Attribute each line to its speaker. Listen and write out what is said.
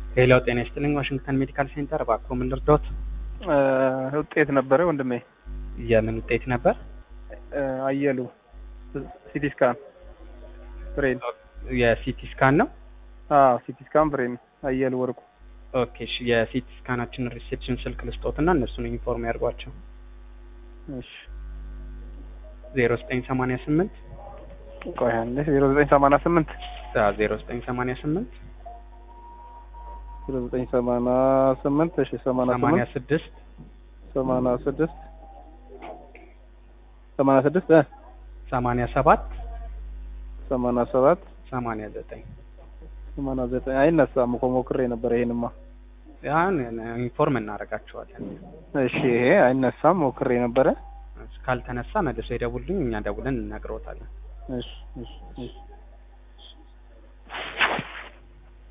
Speaker 1: ሌላው ጤና ይስጥልኝ ዋሽንግተን ሜዲካል ሴንተር እባክዎ ምን ልርዳዎት?
Speaker 2: ውጤት ነበረ ወንድሜ።
Speaker 1: የምን ውጤት ነበር?
Speaker 2: አየሉ ሲቲ ስካን ብሬን።
Speaker 1: የሲቲ ስካን ነው?
Speaker 2: አዎ ሲቲ ስካን ብሬን። አየሉ ወርቁ።
Speaker 1: ኦኬ እሺ የሲቲ ስካናችን ሪሴፕሽን ስልክ ልስጦትና እነሱን ኢንፎርም ያድርጓቸው።
Speaker 2: እሺ
Speaker 1: ዜሮ ዘጠኝ ሰማንያ ስምንት
Speaker 2: ቆይ አንዴ ዜሮ ዘጠኝ ሰማንያ ስምንት
Speaker 1: ዜሮ ዘጠኝ ሰማንያ ስምንት
Speaker 2: ዜሮ ዘጠኝ ሰማንያ ስምንት እሺ ሰማንያ
Speaker 1: ሰማንያ
Speaker 2: ስምንት
Speaker 1: ስድስት
Speaker 2: ሰማንያ ስድስት ሰማንያ ስድስት እ
Speaker 1: ሰማንያ ሰባት
Speaker 2: ሰማንያ ሰባት
Speaker 1: ሰማንያ ዘጠኝ
Speaker 2: ሰማንያ ዘጠኝ አይነሳም እኮ ሞክሬ ነበር። ይሄንማ
Speaker 1: ያን ኢንፎርም እናደርጋቸዋለን።
Speaker 2: እሺ ይሄ አይነሳም ሞክሬ ነበረ።
Speaker 1: ካልተነሳ መልሶ ይደውልኝ፣ እኛ ደውለን እንነግረውታለን።
Speaker 2: እሺ እሺ እሺ